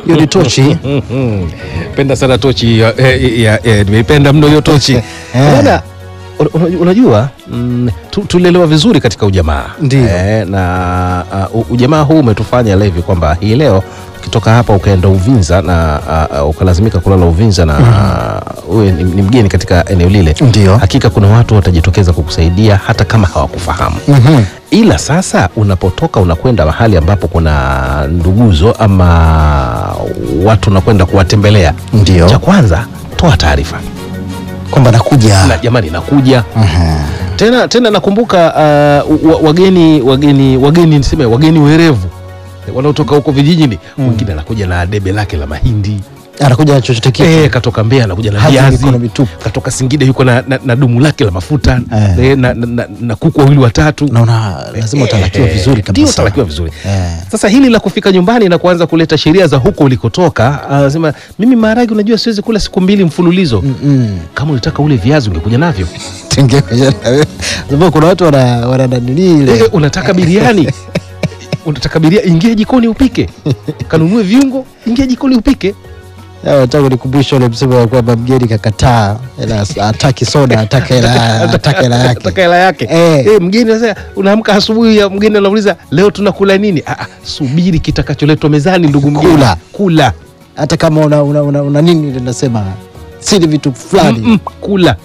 hiyo ni tochi penda sana tochi ya- ya- ya- ya- nimeipenda mno hiyo tochi bana un- un- unajua mm, tu- tulelewa vizuri katika ujamaa Ndio. eh, na uh, ujamaa huu umetufanya levi kwamba hii leo ukitoka hapa ukaenda Uvinza na uh, uh, ukalazimika kulala Uvinza na uh, uwe ni, ni mgeni katika eneo lile Ndio. hakika kuna watu watajitokeza kukusaidia hata kama hawakufahamu Mhm. ila sasa unapotoka unakwenda mahali ambapo kuna nduguzo ama watu unakwenda kuwatembelea Ndio. cha kwanza toa taarifa kwamba nakuja na jamani nakuja Mhm. tena tena nakumbuka uh, wa- wageni wageni wageni niseme wageni werevu wanaotoka huko vijijini mwingine anakuja na debe lake la mahindi anakuja na chochote kitu Eh, katoka Mbeya anakuja na Hazi viazi, mikono mitupu. katoka Singida yuko na, na, na dumu lake la mafuta Eh. eh, na, na, na, na kuku wawili watatu naona lazima utalakiwa Eh, vizuri ndio kabisa utalakiwa vizuri Eh. sasa hili la kufika nyumbani na kuanza kuleta sheria za huko ulikotoka anasema mimi maharage unajua siwezi kula siku mbili mfululizo Mm. kama ulitaka ule viazi ungekuja navyo Tengekuja na wewe. Sababu kuna watu wana wana nanili ile Eh, unataka biriani unataka biriani ingia jikoni upike kanunue viungo ingia jikoni upike Hawa nataka kunikumbusha ule msemo wa kwamba mgeni kakataa ila hataki soda ataka hela ataka hela yake Ataka hela yake Eh. Eh, mgeni sasa unaamka asubuhi ya mgeni anauliza leo tunakula nini ah, ah, subiri kitakacholetwa mezani ndugu mgeni Kula. kula hata kama una, una, una, una nini ile nasema sili vitu fulani Mm, kula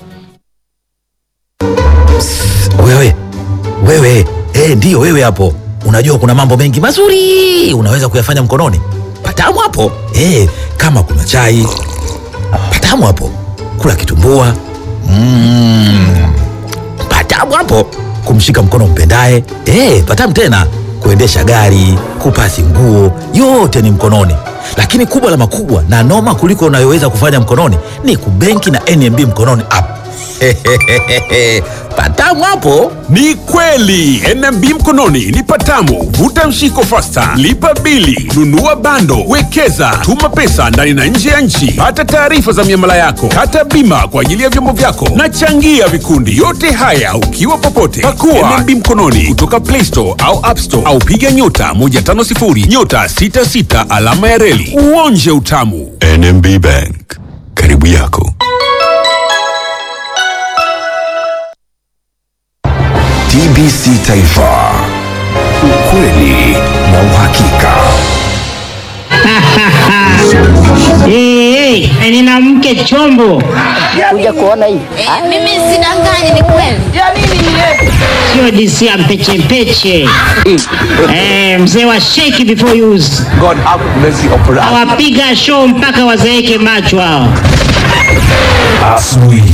wewe wewe eh, ndiyo wewe hapo unajua kuna mambo mengi mazuri unaweza kuyafanya mkononi patamu hapo eh, kama kuna chai patamu hapo kula kitumbua mm, patamu hapo kumshika mkono mpendaye eh, patamu tena kuendesha gari kupasi nguo yote ni mkononi lakini kubwa la makubwa na noma kuliko unayoweza kufanya mkononi ni kubenki na nmb mkononi app patamu hapo Ni kweli NMB mkononi ni patamu. Vuta mshiko fasta, lipa bili, nunua bando, wekeza, tuma pesa ndani na nje ya nchi, pata taarifa za miamala yako, kata bima kwa ajili ya vyombo vyako na changia vikundi. Yote haya ukiwa popote. Pakua NMB mkononi kutoka Play Store au App Store au piga nyota 150 nyota 66 alama ya reli uonje utamu. NMB Bank, karibu yako. TBC Taifa, ukweli na uhakika. Hey, hey, nina mke chombo, kuja kuona hii Mimi sidanganyi, ni kweli. sio DC ya mpeche mpeche. Eh, mzee wa shake before use. God have mercy upon us. Awapiga show mpaka wazeeke macho hao. Asubuhi.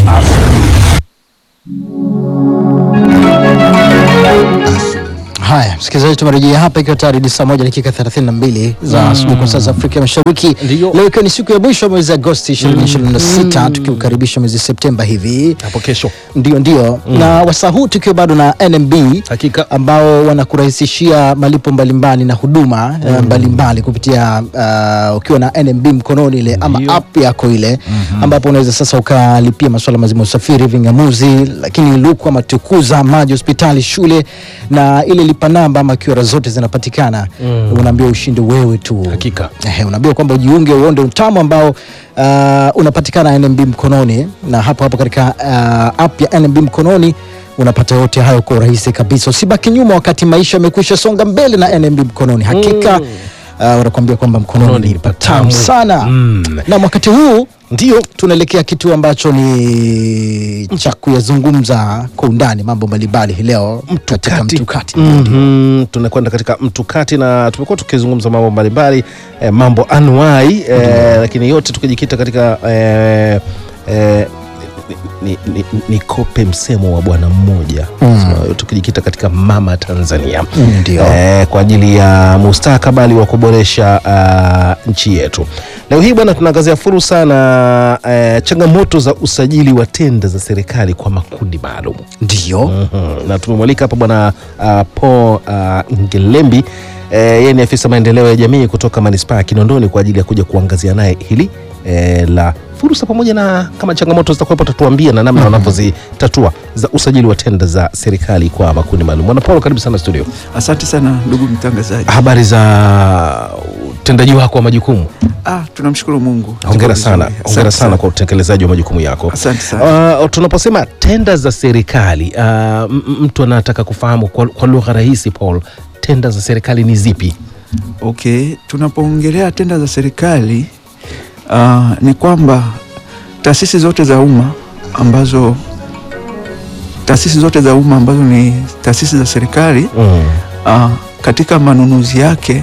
haya msikilizaji tumerejea hapa ikiwa tayari ni saa moja dakika 32 za asubuhi kwa saa za afrika mashariki Ndiyo. leo ikiwa ni siku ya mwisho wa mwezi agosti 2026 tukiukaribisha mwezi septemba hivi hapo kesho ndio ndio na wasaa huu tukiwa bado na nmb Hakika. ambao wanakurahisishia malipo mbalimbali na huduma eh, mbalimbali kupitia uh, ukiwa na nmb mkononi ile ama Ndio. app yako ile ambapo unaweza sasa ukalipia masuala mazima ya usafiri vingamuzi lakini luku ama tukuza maji hospitali shule na ile lipa namba ama kiora zote zinapatikana unaambiwa ushinde wewe tu Hakika. Ehe, unaambiwa kwamba ujiunge uonde utamu ambao uh, unapatikana NMB mkononi na hapo hapo katika uh, app ya NMB mkononi unapata yote hayo kwa urahisi kabisa. Usibaki nyuma wakati maisha yamekwisha songa mbele na NMB mkononi. Hakika uh, wanakuambia kwamba mkononi Mkononi ni ni patamu patamu. sana Mm. na wakati huu ndio tunaelekea kitu ambacho ni cha kuyazungumza kwa undani mambo mbalimbali hii leo katika mtukati. Mhm, tunakwenda katika mtukati na tumekuwa tukizungumza mambo mbalimbali eh, mambo anuai eh, lakini yote tukijikita katika eh, eh, ni, ni, ni, nikope msemo wa bwana mmoja Sema, tukijikita katika mama Tanzania Mm, ndio. eh, kwa ajili ya mustakabali wa kuboresha uh, nchi yetu. Leo hii bwana, tunaangazia fursa na eh, changamoto za usajili wa tenda za serikali kwa makundi maalum. Ndio. Mhm. na tumemwalika hapa bwana uh, Paul uh, Ngelembi eh, yeye ni afisa maendeleo ya jamii kutoka manispaa ya Kinondoni kwa ajili ya kuja kuangazia naye hili eh, la fursa pamoja na kama changamoto zitakuwepo tatuambia na namna wanavyozitatua za usajili wa tenda za serikali kwa makundi maalum. Bwana Paul, karibu sana studio. Asante sana ndugu mtangazaji. Habari za tenda utendaji wako wa majukumu? Ah, tunamshukuru Mungu. Hongera Tuko sana, vizuri. hongera Asante sana kwa utekelezaji wa majukumu yako. Asante sana. Uh, tunaposema tenda za serikali uh, m- m- mtu anataka kufahamu kwa, kwa lugha rahisi Paul, tenda za serikali ni zipi? Okay, tunapoongelea tenda za serikali uh, ni kwamba taasisi zote za umma ambazo taasisi zote za umma ambazo ni taasisi za serikali Mm. uh, katika manunuzi yake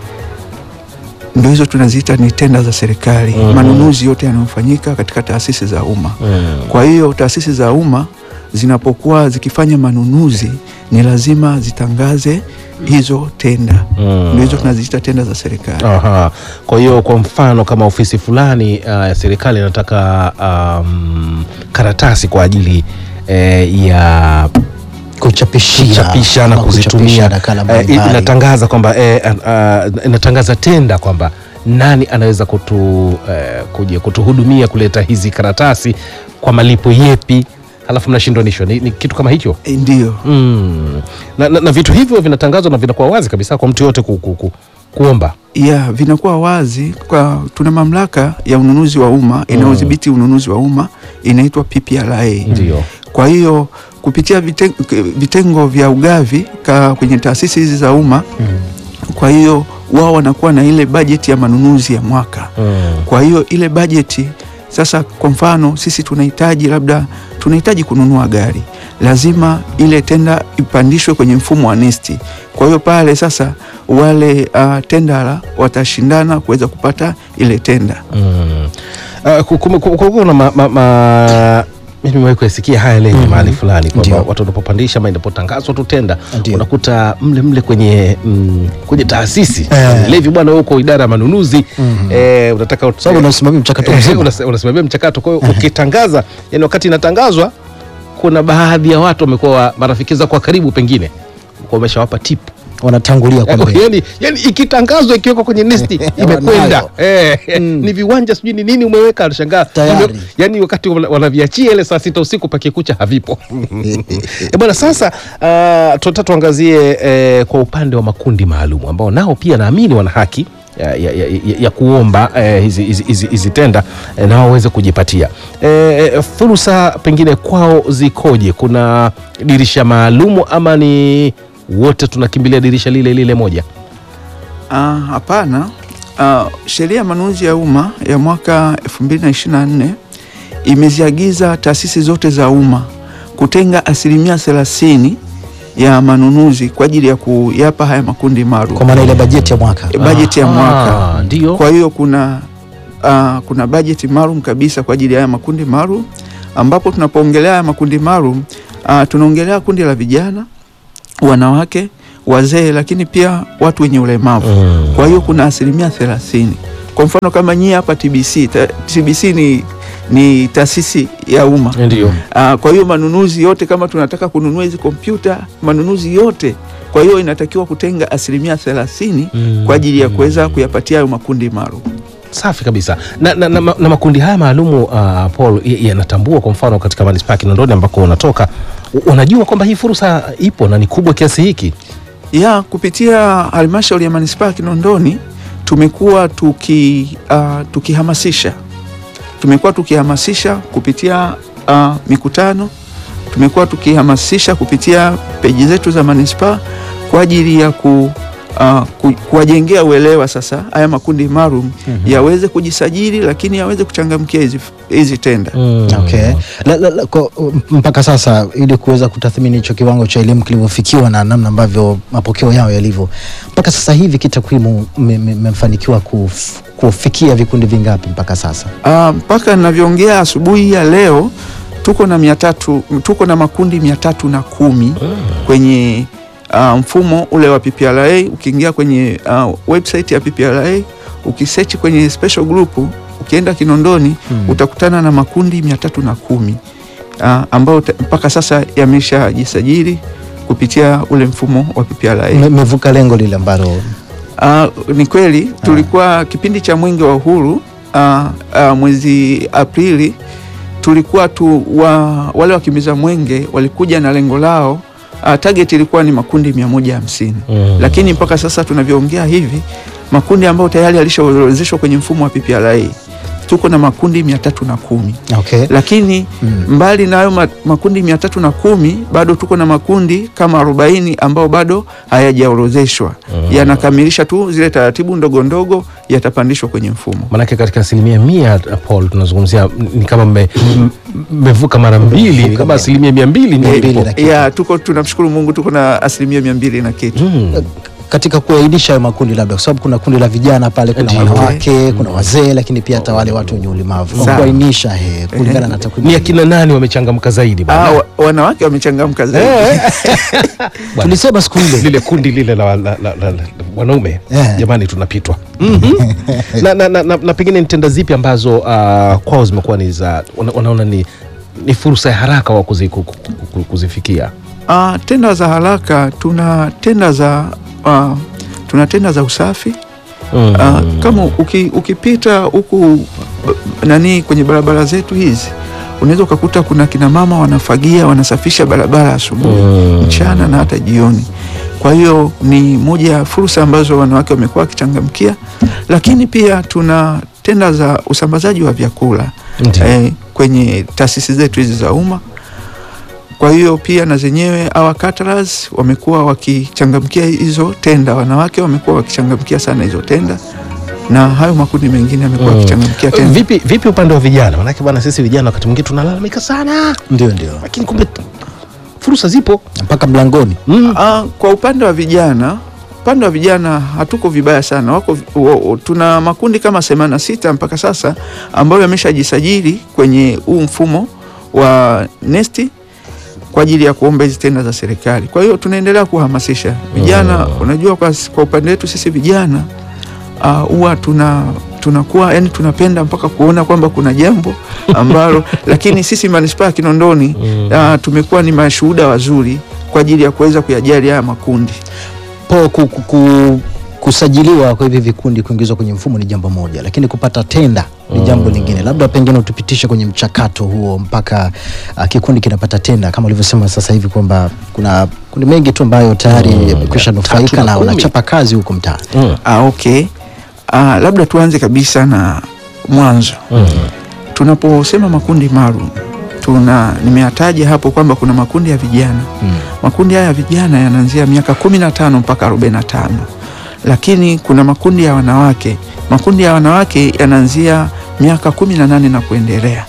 ndio hizo tunaziita ni tenda za serikali. Mhm. Manunuzi yote yanayofanyika katika taasisi za umma. Mm. Kwa hiyo taasisi za umma zinapokuwa zikifanya manunuzi ni lazima zitangaze hizo tenda Mm. ndio hizo tunaziita tenda za serikali. Aha. Kwa hiyo kwa mfano kama ofisi fulani uh, ya serikali inataka um, karatasi kwa ajili eh, ya kuchapishia kuchapisha na ama kuchapisha kuzitumia nakala eh, mbalimbali. inatangaza kwamba eh, uh, inatangaza tenda kwamba nani anaweza kutu, eh, kuja kutuhudumia kuleta hizi karatasi kwa malipo yepi, halafu mnashindanishwa. Ni, ni kitu kama hicho E, Ndiyo. mm. na, na, na vitu hivyo vinatangazwa na vinakuwa wazi kabisa kwa mtu yote ku, ku, ku, kuomba ya vinakuwa wazi kwa tuna mamlaka ya ununuzi wa umma inayodhibiti ununuzi wa umma inaitwa PPRA. Ndio. Kwa hiyo kupitia vitengo, vitengo vya ugavi ka kwenye taasisi hizi za umma kwa hiyo wao wanakuwa na ile bajeti ya manunuzi ya mwaka. mm. Kwa hiyo ile bajeti sasa, kwa mfano sisi tunahitaji labda tunahitaji kununua gari, lazima ile tenda ipandishwe kwenye mfumo wa nesti. Kwa hiyo pale sasa wale uh, tendara watashindana kuweza kupata ile tenda. Mm. Uh, ku- kume- ku- ku- kuna ma, ma, ma, mimi nimewahi kuyasikia haya lenye mahali fulani kwamba Ndio. watu wanapopandisha ama inapotangazwa tu tenda Ndio. unakuta mle mle kwenye mm, kwenye taasisi Eh. levi bwana huko idara ya manunuzi eh, unataka Sababu unasimamia mchakato Eh, mzima. unas- unasimamia mchakato kwa hiyo ukitangaza yani wakati inatangazwa kuna baadhi ya watu wamekuwa marafiki zako wa karibu pengine kwa wameshawapa tip wanatangulia kwa mbele. yani, yani ikitangazwa ikiwekwa kwenye listi imekwenda Wanayo. eh, ni viwanja sijui ni nini umeweka anashangaa Tayari. Ime- yani wakati wana- wanaviachia ile saa sita usiku pakikucha havipo e bwana sasa uh, tunataka tuangazie eh, kwa upande wa makundi maalum ambao nao pia naamini wana haki ya, ya, ya, ya, ya kuomba eh, hizi, hizi, hizi, hizi tenda eh, nao waweze kujipatia eh, fursa pengine kwao zikoje kuna dirisha maalumu ama ni wote tunakimbilia dirisha lile lile moja Ah, Hapana. Ah, sheria ya manunuzi ya umma ya mwaka 2024 imeziagiza taasisi zote za umma kutenga asilimia 30 ya manunuzi kwa ajili ya kuyapa haya makundi maalum Kwa maana ile bajeti ya mwaka. bajeti ya mwaka. Ah, ndio Kwa hiyo kuna uh, kuna bajeti maalum kabisa kwa ajili ya haya makundi maalum, ambapo tunapoongelea haya makundi maalum uh, tunaongelea kundi la vijana, wanawake, wazee, lakini pia watu wenye ulemavu. Mm. Kwa hiyo kuna asilimia thelathini. Kwa mfano kama nyie hapa TBC, ta, TBC ni, ni taasisi ya umma ndio Ah, kwa hiyo manunuzi yote kama tunataka kununua hizi kompyuta, manunuzi yote, kwa hiyo inatakiwa kutenga asilimia thelathini Mm. kwa ajili ya kuweza kuyapatia hayo makundi maalum. safi kabisa na, na, na, ma- na makundi haya maalumu uh, Paul y- yanatambua kwa mfano katika manispaa ya Kinondoni ambako unatoka u- unajua kwamba hii fursa ipo na ni kubwa kiasi hiki ya kupitia halmashauri ya manispaa ya Kinondoni tumekuwa tuki, uh, tukihamasisha tumekuwa tukihamasisha kupitia uh, mikutano, tumekuwa tukihamasisha kupitia peji zetu za manispaa kwa ajili ya ku, uh, ku, kuwajengea uelewa sasa haya makundi maalum yaweze kujisajili, lakini yaweze kuchangamkia hizi hizi tenda. Okay. La, la, la, kwa, mpaka sasa ili kuweza kutathmini hicho kiwango cha elimu kilivyofikiwa na namna ambavyo mapokeo yao yalivyo, mpaka sasa hivi kitakwimu mme- mme- mmefanikiwa kuf, kufikia vikundi vingapi mpaka sasa? Ah, mpaka ninavyoongea asubuhi ya leo tuko na mia tatu, tuko na makundi mia tatu na kumi kwenye ah, mfumo ule wa PPRA. Ukiingia kwenye ah, website ya PPRA ukisearch kwenye special group ukienda Kinondoni utakutana na makundi mia tatu na kumi ah, ambayo ta- mpaka sasa yameshajisajili kupitia ule mfumo wa PPRA. Me- Mmevuka lengo lile ambalo Ah, ni kweli tulikuwa kipindi cha mwenge wa uhuru ah, ah, mwezi Aprili tulikuwa tu wa, wale wakimbiza mwenge walikuja na lengo lao uh, target ilikuwa ni makundi 150 Mm. lakini mpaka sasa tunavyoongea hivi makundi ambayo tayari yalishaorodheshwa kwenye mfumo wa PPRA tuko na makundi mia tatu na kumi Okay. lakini Mm. mbali na hayo ma- makundi mia tatu na kumi bado tuko na makundi kama arobaini ambao bado hayajaorodheshwa yanakamilisha tu zile taratibu ndogo ndogo yatapandishwa kwenye mfumo Manake katika asilimia mia Paul, tunazungumzia ni kama mme- m- mmevuka mara mbili, ni kama asilimia mia mbili ndio mbili ipo. na kitu. ya tuko tunamshukuru Mungu tuko na asilimia mia mbili na kitu Mm. katika kuainisha hayo makundi labda kwa sababu kuna kundi la vijana pale kuna Ndio. wanawake kuna wazee lakini pia hata wale watu wenye ulemavu kwa Sawa. kuainisha he, kulingana na takwimu Ni akina nani wamechangamka zaidi Ah, bwana? wa- wanawake wamechangamka zaidi tulisema siku ile lile kundi lile la, la, la, la, la wanaume Eh. jamani tunapitwa na, na, na, na, na pengine ni tenda zipi ambazo uh, kwao zimekuwa ni za wana- wanaona ni, ni fursa ya haraka wa kuzi, ku- ku- ku- kuzifikia Ah, tenda za haraka tuna tenda za ah, tuna tenda za usafi mm. Ah, kama uki, ukipita huku b- nani kwenye barabara zetu hizi unaweza ukakuta kuna kina mama wanafagia wanasafisha barabara asubuhi Mm. mchana na hata jioni kwa hiyo ni moja ya fursa ambazo wanawake wamekuwa wakichangamkia lakini pia tuna tenda za usambazaji wa vyakula Ndiyo. eh, kwenye taasisi zetu hizi za umma kwa hiyo pia na zenyewe hawa caterers wamekuwa wakichangamkia hizo tenda, wanawake wamekuwa wakichangamkia sana hizo tenda, na hayo makundi mengine yamekuwa wakichangamkia tenda. vipi, vipi upande wa vijana manake bwana sisi vijana wakati mwingine tunalalamika sana ndio ndio lakini kumbe fursa zipo mpaka mlangoni mm. Ah, kwa upande wa vijana upande wa vijana hatuko vibaya sana wako, wa, wa, tuna makundi kama 86 mpaka sasa ambayo yameshajisajili kwenye huu mfumo wa nesti kwa ajili ya kuomba hizi tenda za serikali. Kwa hiyo tunaendelea kuhamasisha vijana. Unajua, kwa, kwa upande wetu sisi vijana ah, huwa tuna tunakuwa yani tunapenda mpaka kuona kwamba kuna jambo ambalo lakini sisi manispaa ya Kinondoni ah, tumekuwa ni mashuhuda wazuri kwa ajili ya kuweza kuyajali haya makundi. po ku, ku, ku, kusajiliwa kwa hivi vikundi kuingizwa kwenye mfumo ni jambo moja lakini kupata tenda ni jambo lingine labda pengine utupitishe kwenye mchakato huo mpaka uh, kikundi kinapata tenda kama ulivyosema sasa hivi kwamba kuna kundi mengi tu ambayo tayari yamekwisha nufaika tatu na na kumi. wanachapa kazi huko mtaani Mm. Ah, okay. Ah, labda tuanze kabisa na mwanzo. Tunaposema makundi maalum tuna nimeyataja hapo kwamba kuna makundi ya vijana Mm. makundi haya ya vijana yanaanzia miaka kumi na tano mpaka arobaini na tano lakini kuna makundi ya wanawake makundi ya wanawake yanaanzia miaka kumi na nane na kuendelea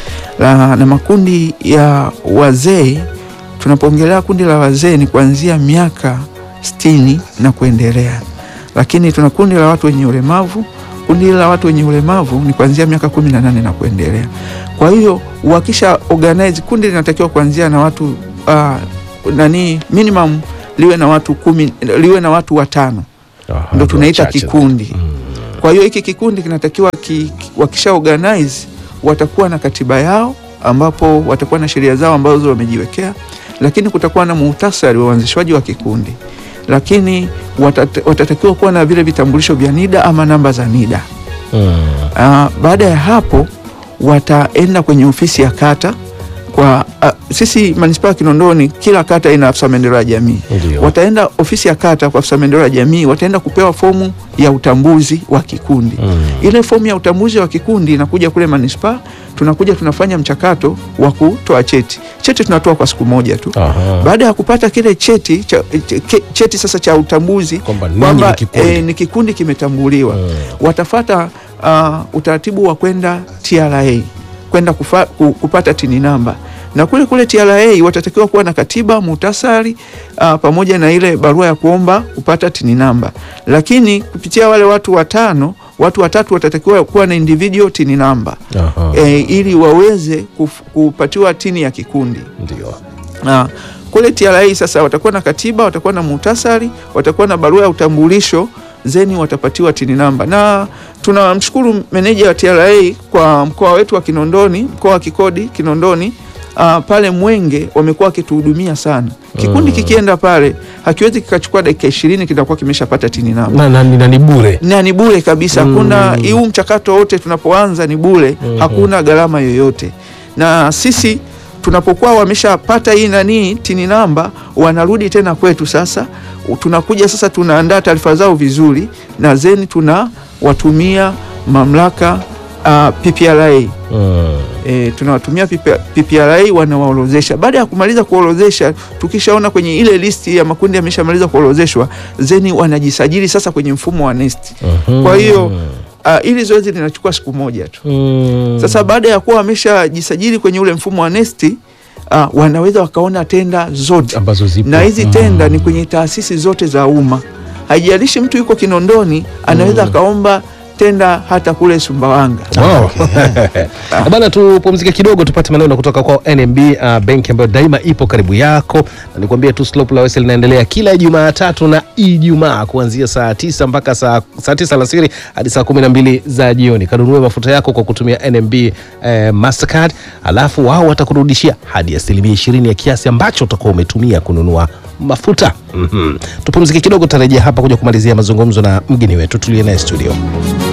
la, na makundi ya wazee tunapoongelea kundi la wazee ni kuanzia miaka sitini na kuendelea lakini tuna kundi la watu wenye ulemavu kundi hili la watu wenye ulemavu ni kuanzia miaka kumi na nane na kuendelea kwa hiyo wakisha organize kundi linatakiwa kuanzia na watu uh, nani minimum liwe na watu kumi liwe na watu watano Aha, ndo tunaita wachache. kikundi kwa hiyo hiki kikundi kinatakiwa ki, ki- wakisha organize watakuwa na katiba yao ambapo watakuwa na sheria zao ambazo wamejiwekea lakini kutakuwa na muhtasari wa uanzishwaji wa kikundi lakini watat, watatakiwa kuwa na vile vitambulisho vya NIDA ama namba za NIDA Mm. Ah, baada ya hapo wataenda kwenye ofisi ya kata kwa ah, sisi manispaa ya Kinondoni kila kata ina afisa maendeleo ya jamii Ndio. wataenda ofisi ya kata kwa afisa maendeleo ya jamii wataenda kupewa fomu ya utambuzi wa kikundi Mm. ile fomu ya utambuzi wa kikundi inakuja kule manispaa tunakuja tunafanya mchakato wa kutoa cheti cheti tunatoa kwa siku moja tu Aha. baada ya kupata kile cheti cha, ch- cheti sasa cha utambuzi Kwamba ninyi kwamba ni kikundi. eh, ni kikundi kimetambuliwa Mm. watafata uh, utaratibu wa kwenda TRA kwenda kufa, ku- kupata tini namba na kule kule TRA watatakiwa kuwa na katiba muhtasari uh, pamoja na ile barua ya kuomba kupata tini namba, lakini kupitia wale watu watano, watu watatu watatakiwa kuwa na individual tini namba Aha. e, ili waweze kuf, kupatiwa tini ya kikundi Ndio. na kule TRA sasa watakuwa na katiba, watakuwa na muhtasari, watakuwa na barua ya utambulisho, zeni watapatiwa tini namba. Na tunamshukuru meneja wa TRA kwa mkoa wetu wa Kinondoni, mkoa wa kikodi Kinondoni. Uh, pale Mwenge wamekuwa wakituhudumia sana. Kikundi kikienda pale hakiwezi kikachukua dakika ishirini kitakuwa kimeshapata tini namba na, na, na ni bure na ni bure kabisa. Hakuna mm. huu mchakato wote tunapoanza ni bure, hakuna gharama yoyote. Na sisi tunapokuwa wameshapata hii nani tini namba, wanarudi tena kwetu. Sasa u- tunakuja sasa, tunaandaa taarifa zao vizuri, na zeni tunawatumia mamlaka uh, PPRA Mm. e, tunawatumia PP- PPRA wanawaorozesha. Baada ya kumaliza kuorozesha, tukishaona kwenye ile listi ya makundi yameshamaliza kuorozeshwa, zeni wanajisajili sasa kwenye mfumo wa NeST. Kwa hiyo uh, ili zoezi linachukua siku moja tu. Mm. Sasa baada ya kuwa wameshajisajili kwenye ule mfumo wa NeST uh, wanaweza wakaona tenda zote ambazo zipo na hizi tenda ni kwenye taasisi zote za umma. Haijalishi mtu yuko Kinondoni, anaweza akaomba tenda hata kule Sumbawanga. Wow. Bana, tupumzike kidogo tupate maneno kutoka kwa NMB uh, benki ambayo daima ipo karibu yako, na nikwambie tu slope la Wesel linaendelea kila Jumatatu na Ijumaa kuanzia saa tisa mpaka saa, saa tisa alasiri hadi saa kumi na mbili za jioni. Kanunue mafuta yako kwa kutumia NMB eh, Mastercard, alafu wao watakurudishia hadi asilimia ishirini ya kiasi ambacho utakuwa umetumia kununua mafuta. mm -hmm. Tupumzike kidogo, tutarejea hapa kuja kumalizia mazungumzo na mgeni wetu tuliye naye studio.